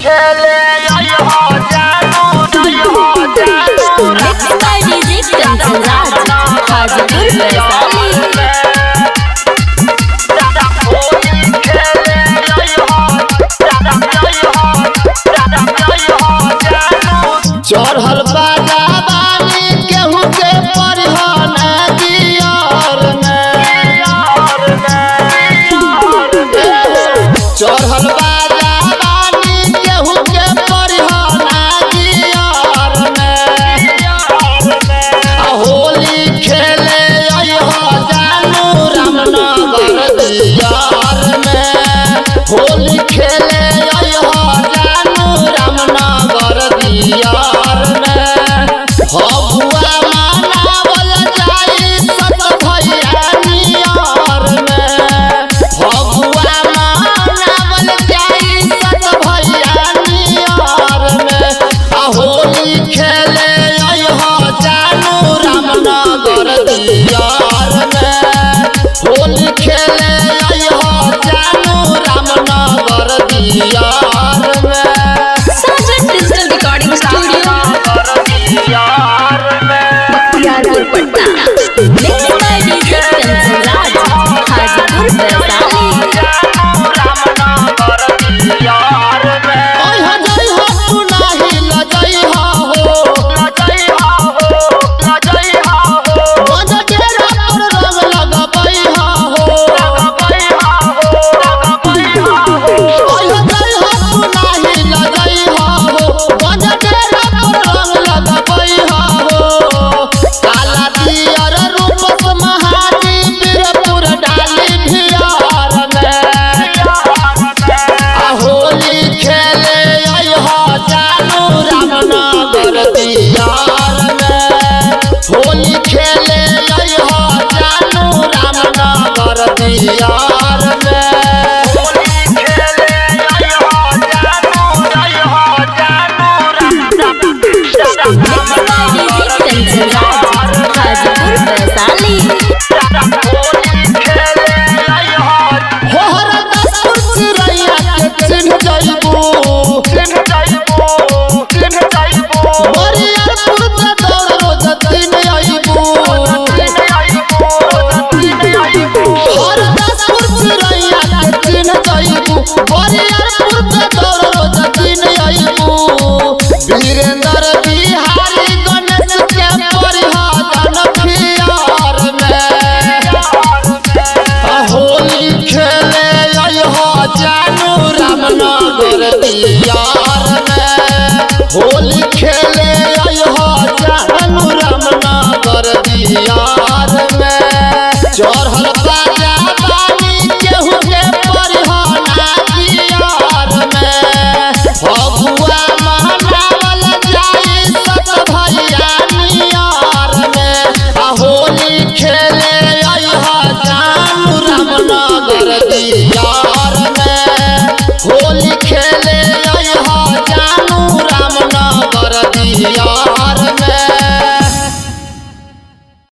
खेले आई हो जानू नहीं हो जानू Mixed by DJ Kanchan Raj, Hajipur, Vaishali. चढ़ल बाजाबानी केहू के परिहन दियर चढ़ल बाजाबानी केहू के परिहन दियर आ होली खेले अइहो जानू रामनगर दियार में होली खेले अइहो जानू रामनगर दियार में हबुआ मनावल जाई सत भैया नियर में हबुआ मनावल जाई सत भैया नियर में आ होली खेले अइहो जानू रामनगर दियार में होली खेले अइहो जानू रामनगर दियार में Sajan Digital Recording Studio, Buktiarpur, Patna. Mixed by DJ Kanchan Raj, Hajipur, Vaishali. अइहो जइहो तू नाही लजइहो हो मजा डेरा पर रंग लगबइहो हो अइहो जइहो तू नाही लजइहो हो मजा डेरा पर रंग लगबइहो हो काला दियर रूपस महारी वीरपुर डाली भियार में आ होली खेले अइहो जानू रामनगर दियार में होली खेले अइहो जानू रामनगर दियार में Mixed by DJ Kanchan Raj, Hajipur, Vaishali. होहर Daspur चिरैया के चिन्ह जइबू बरियारपुर में दौड़ रोज दिन अइबू होहर दसपुर चिरैया के चिन्ह जइबू बरियारपुर में दौड़ रोज दिन अइबू वीरेंद्र बिहारी गणेश के परिहादन फियार में आ होली खेले अइहो जानू रामनगर दियार में होली खेले अइहो जानू रामनगर दियार में चढ़